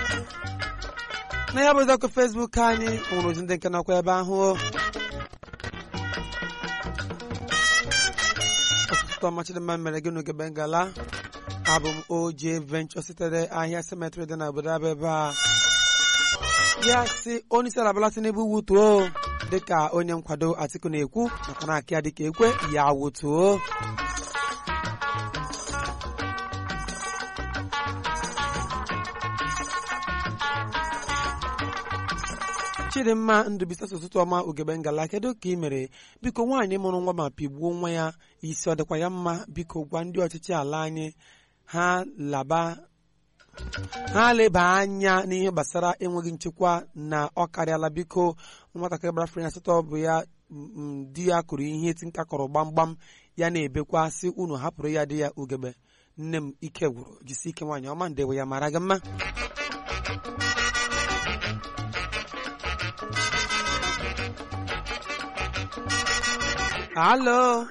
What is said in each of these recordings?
na ya bụzi ọkụ fesbuk anyị nwere ozi ndị nke nọkwa ebe ahụ ọtụtụ ọmachidịmma mere gị n'oge bengala abụ m oje venture sitere ahịa cemetery dị na obodo abụ ebe a ya si onye isi ala Bola Tinubu wutuo dịka onye nkwado Atiku na-ekwu nakwa na-akị ya dịka ekwe ya wutuo chidimma ndụbisa ụtụtụ ọma ugegbe ngala kedu ka ị mere biko nwaanyị mụrụ nwa ma pigbuo nwa ya isi ọ dịkwa ya mma biko gwa ndị ọchịchị ala anyị ha laba ha leba anya n'ihe gbasara enweghị nchekwa na ọ karịala biko nwatakịrị gbara afọ asatọ bụ ya di ya kụrụ ihe eti nka kọrọ gbamgbam ya na-ebekwa sị unu hapụrụ ya di ya ugegbe nne m ike gwụrụ jisi ike nwaanyị ọma ndewe ya mara gị mma Halo.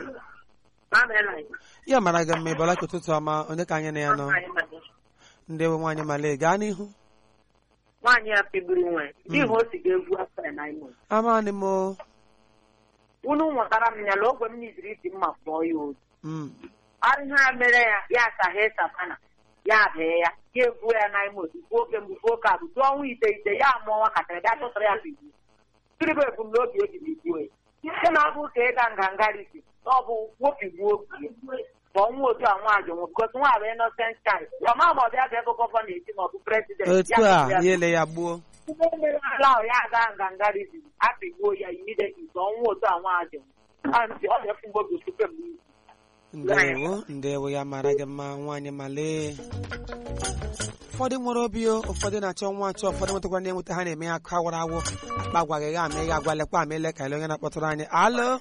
Ya mara gị mma ịbọla ka ụtụtụ ọma onye ka anyị na ya nọ ndị bụ nwaanyị male gaa n'ihu nwaanyị a pigburu nwe n'ihi o si ga-egwu afọ ya na imo amaghị m o. unu nwetara m ya na ogwe m niziri isi mma fụọ ya otu Mm. arịha ya mere ya ya asaghị sapana ya bee ya ya egbuo ya na imo gbuo oke mgbufe oke abụ tụọ ọnwa ite ite ya mụọ nwakatara bịa chụtara ya pigbu tiribe ebumnobi o jiri gbuo ya site na ọ bụ ka ịga nganga risi na ọ bụ wopigbuo ma ọnwa otu a nwaanyị nwụ bikos nwa bụ innocent child ọma ma ọ bịa ga ebe gọvanọ eti ma ọ bụ prezident otu a ya ele ya gbuo Ndị mere ala ahụ ya aga nganga risi apigbuo ya imideti ka ọnwa otu a nwaanyị nwụ ọ ga-efu mgbobi tupu m ndewo ndewo ya mara gị mma nwaanyị male ụfọdụ nwere obi o ụfọdụ na-achọ nwa achọ ụfọdụ nwetakwa na enweta ha na-eme ya aka wara awọ akpa agwaghị ya ama ya agwalekwa ama ele ka ele onye na-akpọtụrụ anyị alo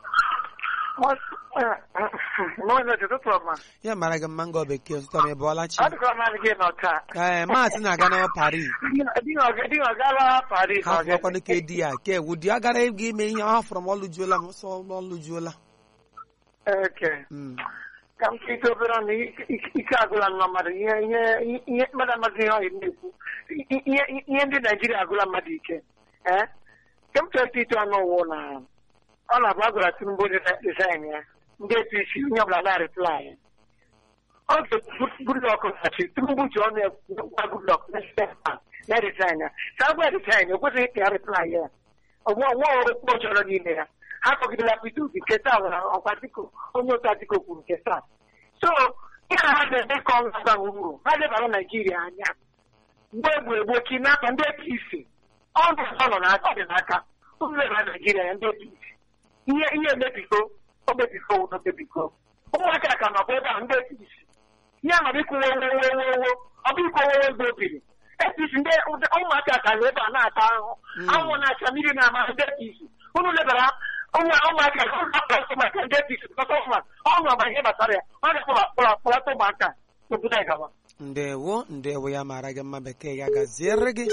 N'ụlọ ụtụtụ ọma. ya mara gị mma ngọ bekee ụtụtụ ọma ịbọọla chi Ọ dịkwa mmadụ gị nọ taa. ee maasị na-aga na Paris Di ọ gara Paris ha fụrọkwanụ ka di ya ka ewu di ya gara ịga ime ihe ọ hafụrụ m ọlụjuola m sọ ọlụjuola Eke. Mm. Ka m kite obere ọnụ ike agụla nnọọ mmadụ ihe ihe ihe mmadụ amaghị ihe ọ na-ekwu. Ihe ihe ndị Naijiria agụla mmadụ ike. Ee. Ka m chọrọ ite ọnụ ụwụ na ọ na-abụ agụla Tinubu design ya. Ndị APC onye ọbụla na-arịply ya. Ọ Goodluck na-achị Tinubu ji ọnụ gwa Goodluck na resign ya. Ka agwa resign o kwesịghị ka ya reply ya. ọgwụ ọgwụ okwu ọ chọrọ n'ime ya ha kọgidela Peter Obi nke taa nwere ọkwa Atiku onye otu Atiku kwuru nke taa so ihe ha na-eme ka ọ na-aba uru ha lebara Naijiria anya mgbe egburu egbu kidnapa ndị APC ọ nọ nọ n'aka ọ dị n'aka unu lebara Naijiria anya ndị APC ihe ihe emebigo o mebigo o mebigo ụmụaka ka nọkwa ebe ahụ ndị APC ihe amara ikwu wo wo wo wo wo ọ bụ ikwu wo wo mgbe obiri APC ndị ụmụaka ka nọ ebe a na-ata ahụhụ anwụ na-acha mmiri na-ama ndị APC unu lebara ụmụaka ụmụaka maka ndị APC ọnụ ọba ihe gbasara ya ọ ga-akpọlata ụmụaka obodo anyị gawa ndewo ndewo ya mara gị mma bekee ya gaziere gị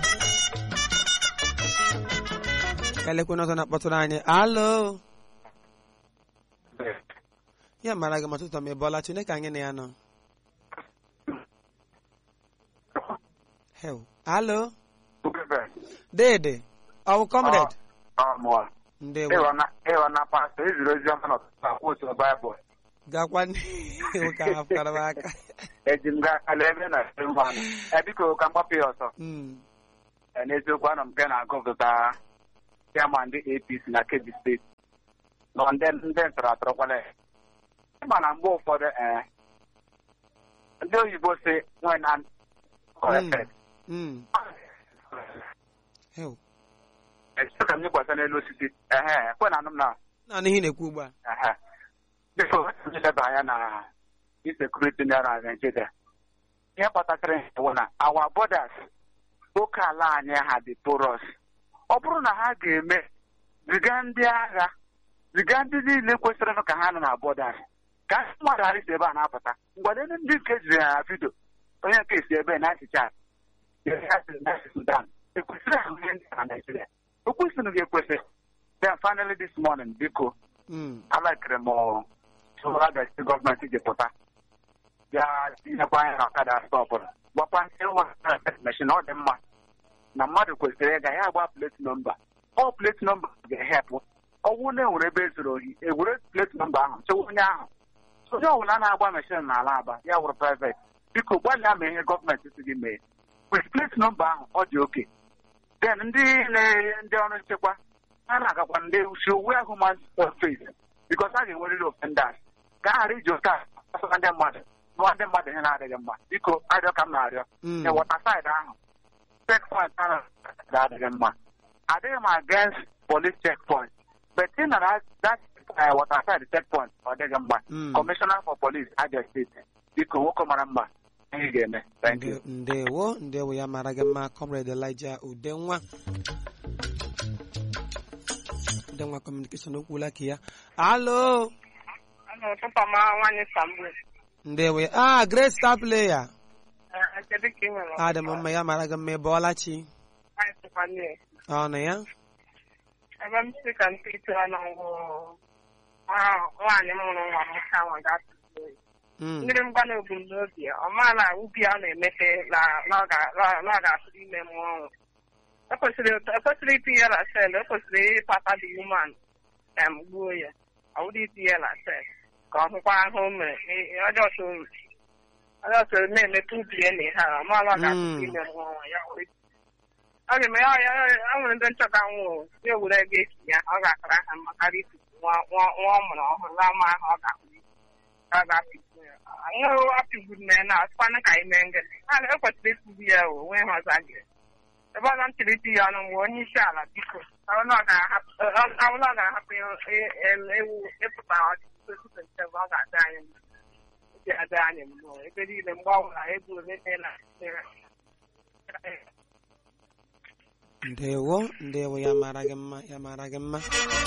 elekwe n'ọzọ na-akpọtụrụ anyị alo ya mara gị ma tụtụ ma ịbọọla Chineke anyị na ya nọ Hell. alo dede ọwụ comrade ndewo ịghọ na pastọ eziri ozi ọma n'ọtụtụ akwa otu baịbụl gakwa n'ihu ka ha fụkara m aka eji m gaa ala ebe na mmanụ ebiko ka m gbapụ ya ọsọ Mm. Ee, n'eziokwu anọ m nke na-agụpụta chairman ndị APC na Kebbi steeti nọ ndị ndị ntọrọ atọrọkwala ya ịma na mgbe ụfọdụ ee ndị oyibo si when an corrected Mm. Hell. Echekwa ka m nyekwasa n'elu osisi ehe kwe na anụ m na naanị ihe ị na-ekwu ugbu a ehe biko nleba anya na insekuriti ndị na Nigeria ihe kpatakịrị nke bụ na our borders oke ala anyị ha dị porous ọ bụrụ na ha ga-eme ziga ndị agha ziga ndị niile kwesịrị ka ha nọ na borders ka ndị mmadụ ghara isi ebe a na-apụta mgbe ndị nke jiri ya na vidio onye nke si ebe na-asịcha Sudan ekwesịrị ahụ ihe ndị na Nigeria o kwesịrị ga-ekwesị then finally this morning biko Mm. alakịrị m tụrụ agasi gọọmenti ji pụta bịa tinyekwa anya na ọkada stọpụrụ gwakwa ndị ụmụ meshin ọ dị mma na mmadụ kwesịrị ịga ya agba plate nọmba ọ plate nọmba ga-ehepụ ọwụ na enwere ebe ezuru ohi ewere plate nọmba ahụ chewa onye ahụ onye ọbụla na-agba meshin n'ala aba ya wụrụ private biko gbalịa ma ihe gọọmenti si gị mee with plate nọmba ahụ ọ dị oke then ndị na- ndị ọrụ nchekwa ha na-agakwa ndị usi uwe human face bikos a ga-enwerịrị offenders ka a ghara iji oke a gbasara ndị mmadụ nụọ ndị mmadụ ihe na-adịghị mma biko arịọ ka m na-arịọ Mm. ewọta saịdị ahụ checkpoint ahụ adịghị mma adịghị m against police checkpoint but ị nara that uh, water side checkpoint ọ dịghị mma Mm. commissioner for police Abia steeti biko nwoke mara mma ihe ị ga-eme thank you Nde- ndewo ndewo ya mara gị mma comrade Elijah Udenwa Udenwa communication okwula ka ya alo ụtụtụ ọma nwaanyị Sambwe ndewo ya ah great star player kedu ka ị nwere adị m mma ya mara gị mma ebe ọlachi Anyị sịkwa nne. ọnụ ya ebe m si ka mpe ite ọnụ ngwụ nwaanyị mụrụ nwa m ka nwa ga-atụtụ oyi Mm. mmiri mgba na ebumnobi ya ọ maa na ubi a na-emepe na na ọ ga- na- na ọ ga-atụrụ ime mụọ ọnwụ ekwesịrị ekwesịrị itinye na sel ekwesịrị ịkpata dị human em gbuo ya ọ bụrụ itinye na sel ka ọ hụkwa ahụ o mere Ị- ọjọọ so ọjọọ so na-emepe ubi ya na ihe a ọ maa na ọ ga-atụrụ Mm. ime mụọ ọnwụ ya were ọ ga-eme ya ya ya nwere ndị nchọta nwụrụ ya ewere ego esi ya ọ ga-akara ha mma karịa ikuku nwa nwa nwa ọ mụrụ ọhụrụ na ama ahụ ọ ga-ahụ ọ ga-apịgbu ya nwere apịgburu na ya na asịkwana ka anyị mee ngịrị a ekwesịrị ịkụgbu ya o onwe ha ọzọ gị ebe ọzọ m chịrị iti ya ọnụ mgbe onye isi ala biko ọbụla ọ ga-ahapụ ọbụla ọ ga-ahapụ e- e- ewu ịpụta ọchịchị tupu nchebe ọ ga-adị anyị mma ọ ga-adị anyị mma ebe niile mgbe ọ bụla ego ole na ndewo ndewo ya mara gị mma ya mara gị mma